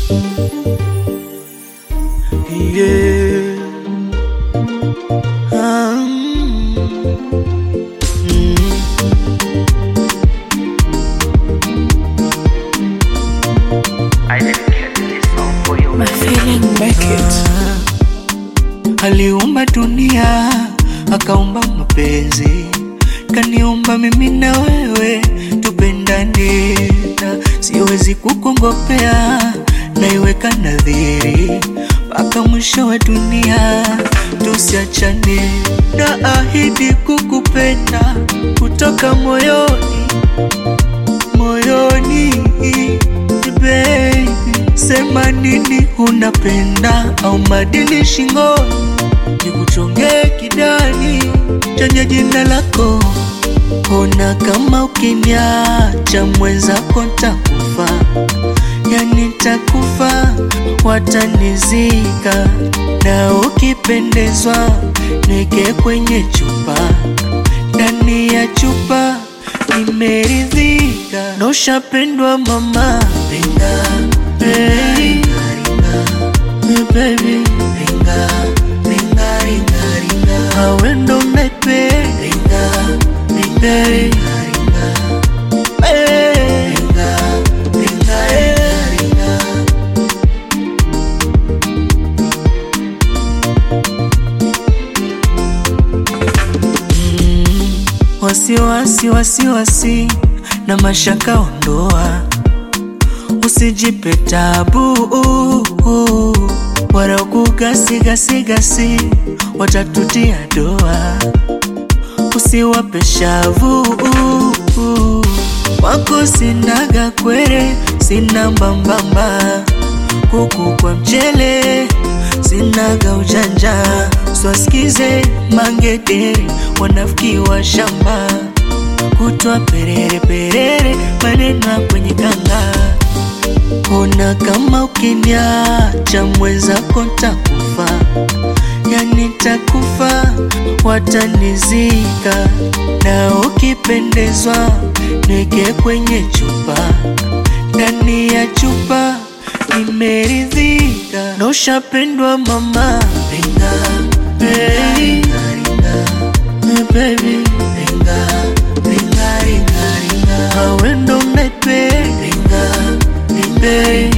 Yeah. Ah, mm. Mm. I dedicate this song for you. My feeling make it. Aliumba dunia akaumba mapenzi, kaniumba mimi na wewe tupendane, na siwezi kukongopea, naiweka nadhiri mpaka mwisho wa dunia tusiachane, na ahidi kukupenda kutoka moyoni moyoni baby, sema nini unapenda au madini shingoni, nikuchongee kidani chenye jina lako. Ona kama ukiniacha mwenzako ntakufa, yani takufa, watanizika na ukipendezwa neke kwenye chupa, ndani ya chupa nimeridhika, na ushapendwa mama, ringa hey. Hey, baby ringa ringa ringa ringa awe ndo naipenda ringa ringa ringa ringa hey. ringa ringa ringa ringa wasiwasi wasiwasi na mashaka ondoa, usijipe tabu wala kugasigasigasi, watatutia doa, usiwape shavu wako sinaga kwere, sina mbambamba kuku kwa mchele, sinaga ujanja, swasikize mangederi, wanafiki wa shamba, kutwa perere perere, maneno ya kwenye kanga. Ona kama ukiniacha mwenzako ntakufa, yani takufa, watanizika na ukipendezwa neke kwenye chupa, ndani ya chupa nimeridhika, na ushapendwa mama, ringa hey. Hey, baby ringa ringa ringa ringa awe ndo naipenda ringa ringa